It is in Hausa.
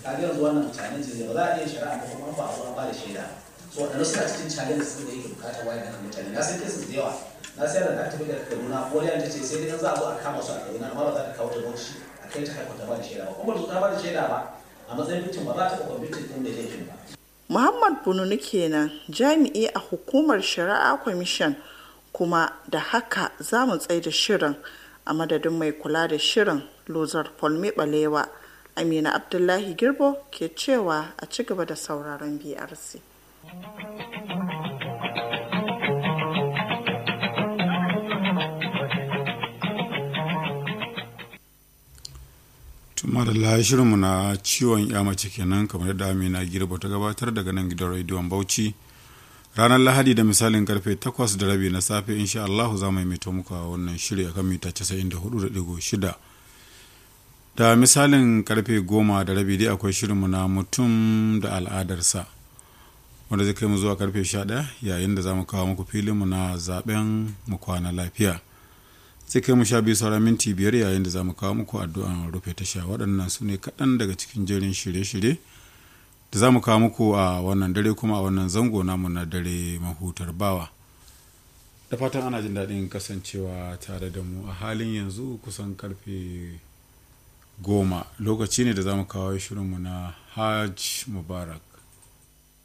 kaga yanzu wannan challenge ne ba za a iya shari'a ba kuma ba a zo an ba da shaida so waɗanda suna cikin challenge su da yake bukatar wayar da mutane na san cases da yawa na sayar da tafi da kaduna wani ta ce sai dai za a zo a kama su a kaduna amma ba za ta kawo da bauchi a kai ta haifar ta ba da shaida ba kuma ba ta ba da shaida ba a matsayin bincin ba za ta taɓa bincin ɗin da laifin ba. Muhammad Bununu kenan jami'i a hukumar shari'a kwamishin kuma da haka za mu tsaye da shirin a madadin mai kula da shirin lozar polme balewa amina abdullahi girbo ke cewa a ci gaba da sauraron brc tuma da shirinmu na ciwon ya mace kenan kamar yadda amina girbo ta gabatar daga nan gidan rediyon bauchi ranar lahadi da misalin karfe 8 da rabi na safe insha allahu za mu yi mito muku a wannan shiri akan mita 94.6 da misalin karfe 10 da rabi dai akwai shirinmu na mutum da al'adarsa wanda zai kai mu zuwa karfe 11 yayin da za mu kawo muku filinmu na zaben mu kwana lafiya sai kai mu sha biyu sauran minti biyar yayin da za mu kawo muku addu'an rufe tasha waɗannan su ne kaɗan daga cikin jerin shirye-shirye da za mu kawo muku a wannan dare kuma a wannan zango namu na dare mahutar bawa da fatan ana jin daɗin kasancewa tare da mu a halin yanzu kusan karfe goma lokaci ne da za mu kawo shirinmu na hajj mubarak